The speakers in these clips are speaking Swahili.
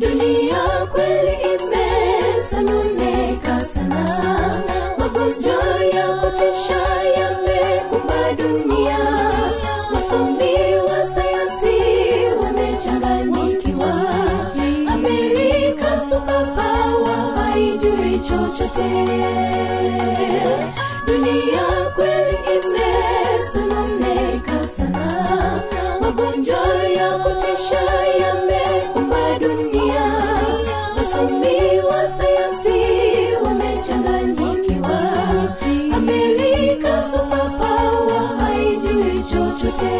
dunia kweli imesononeka sana magonjwa ya kutisha yamekumba dunia wasomi wa sayansi wamechanganyikiwa amerika supapawa haijui chochote dunia kweli imesononeka sana magonjwa ya kutisha yamekumba dunia wasomi wa sayansi wamechanganyikiwa amerika supapawa haijui chochote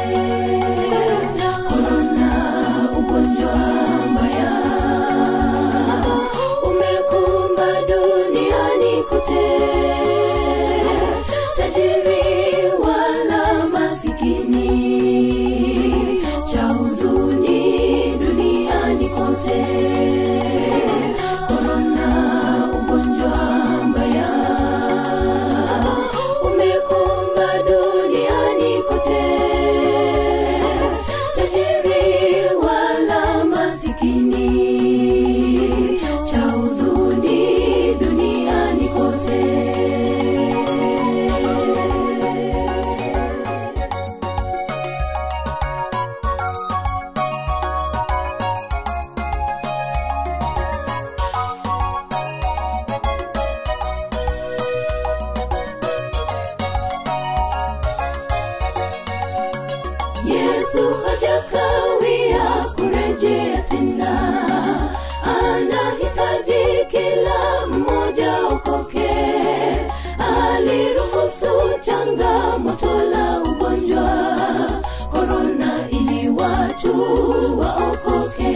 korona ugonjwa mbaya umekumba duniani kote tajiri wala masikini cha huzuni duniani kote korona ugonjwa mbaya umekumba duniani kote tajiri wala masikini cha huzuni duniani kote yesu hajakawia kurejea tena anahitaji kila mmoja okoke aliruhusu changamoto la ugonjwa korona ili watu waokoke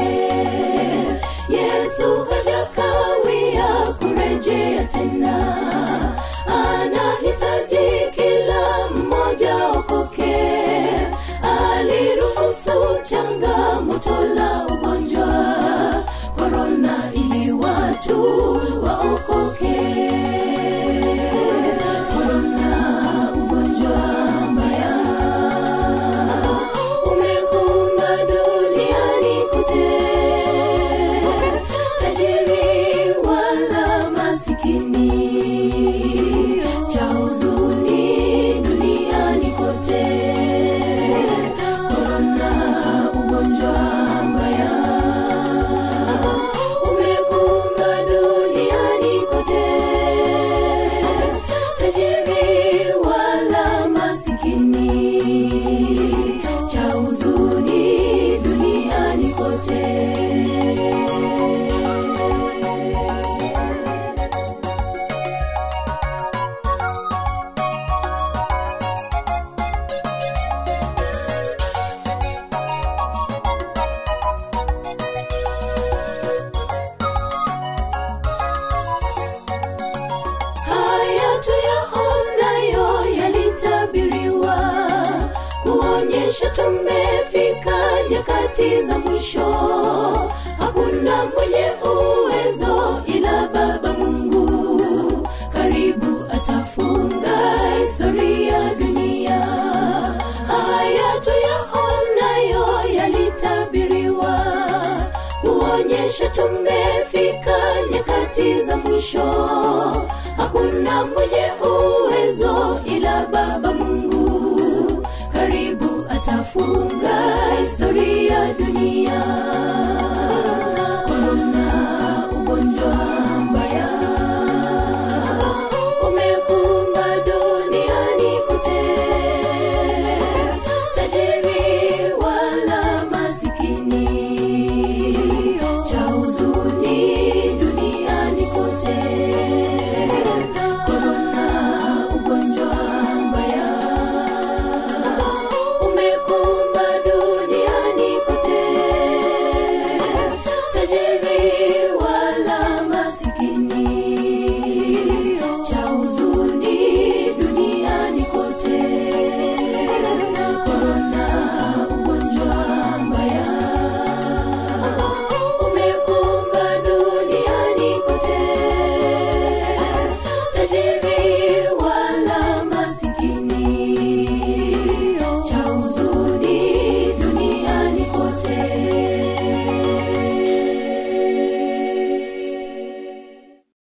yesu hajakawia kurejea tena anahitaji kila mmoja okoke aliruhusu changamoto la ugonjwa korona ili watu waokoke korona ugonjwa mbaya umekumba duniani kote tajiri wala masikini cha huzuni duniani kote korona ugonjwa mbaya umekumba duniani kote tajiri wala masikini cha huzuni duniani kote haya tuyaonayo yalitabiriwa kuonyesha tumefika nyakati za mwisho hakuna mwenye uwezo ila baba mungu karibu atafunga historia dunia haya tuyaonayo yalitabiriwa kuonyesha tumefika nyakati za mwisho hakuna mwenye uwezo ila baba mungu karibu atafunga historia dunia